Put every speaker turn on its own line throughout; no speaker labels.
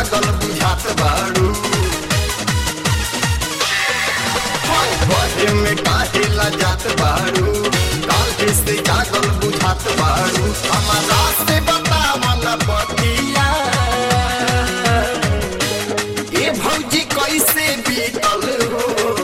जागल बुझात बाड़ू बहे में काहे ला जात बाड़ू काहे से जागल बुझात बाड़ू हमारा से बतावन बतिया ए भौजी कैसे बीतल हो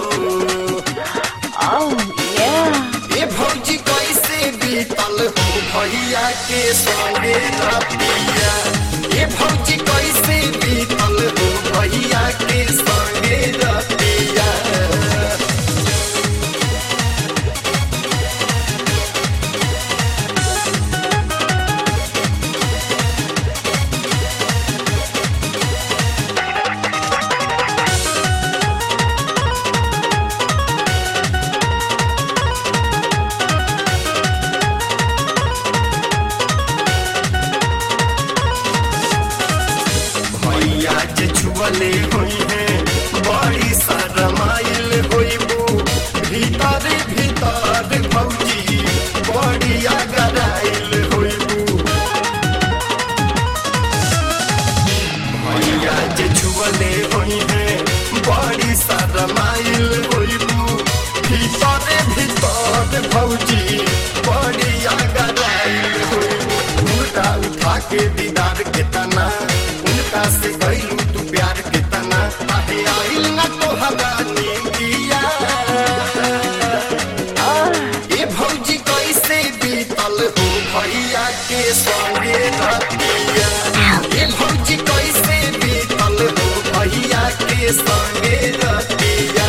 Oh, yeah.
ए भौजी कैसे बीतल हो भैया के संगे रतिया ए भौजी कैसे बीतल हो भैया के संगे रतिया भैया जे छुअले होई है बड़ी शरमाइल होइबू भीतर भीतर भौजी बड़ी अगराइल होइबू भैया जे छुअले होई है बड़ी शरमाइल होइबू भीतर भीतर भौजी बड़ी अगराइल होइबू उनका उठा के दीदार के तना उनका से गईलू तू प्यार के तना काहे आइल ना तो हगानी किया ए भौजी कैसे बीतल हो भैया के संगे रतिया ए भौजी कैसे बीतल हो भैया के संगे रतिया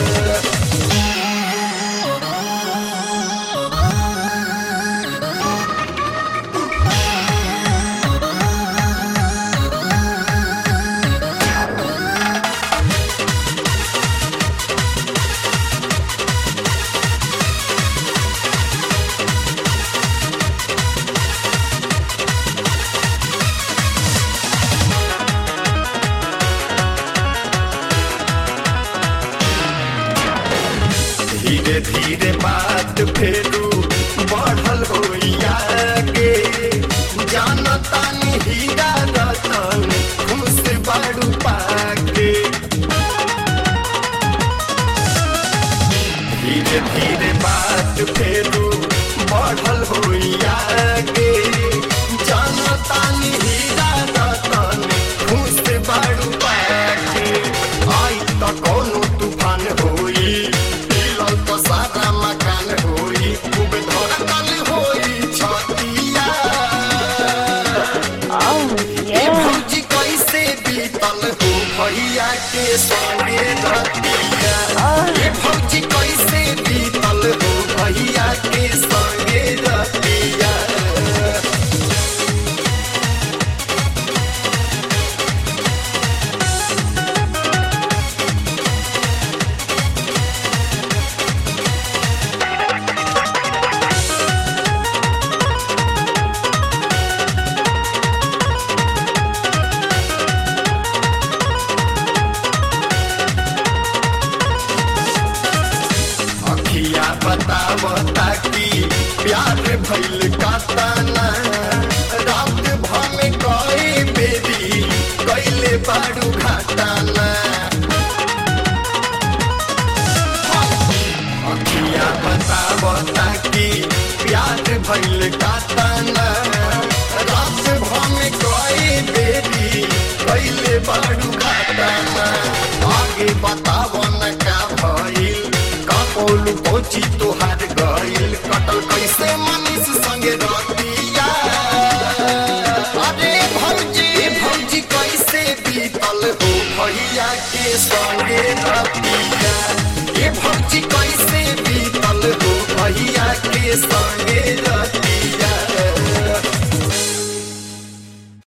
धीरे धीरे बात फेरू बढ़ल होइया के जानता नहीं हीरा रतन खुश बाड़ू पाके धीरे धीरे बात फेरू बढ़ल होइया के जानता नहीं हीरा रतन खुश बाड़ू पाके आई त कोनो तूफान होई हिलल त सारा मकान होई खूब धड़कन होई छतिया
Oh,
ए
yeah.
भौजी कैसे बीतल हो भैया के संगे रतिया ए भौजी कैसे बीतल हो भैया के संगे रतिया अखिया बतावता कि प्यार भइल कातना रात भमे कई बेरी कैले बाड़ू घाटाना अखिया बतावता कि प्यार भइल कातना रात भमे कई बेरी कैले बाड़ू घाटाना आगे बताव न का भइल कपोलू पहुंची तोहार गइल कटल कैसे मनीष संगे रतिया अरे भौजी भौजी कैसे बीतल हो भैया के संगे रतिया ए भौजी कैसे बीतल हो भैया के संगे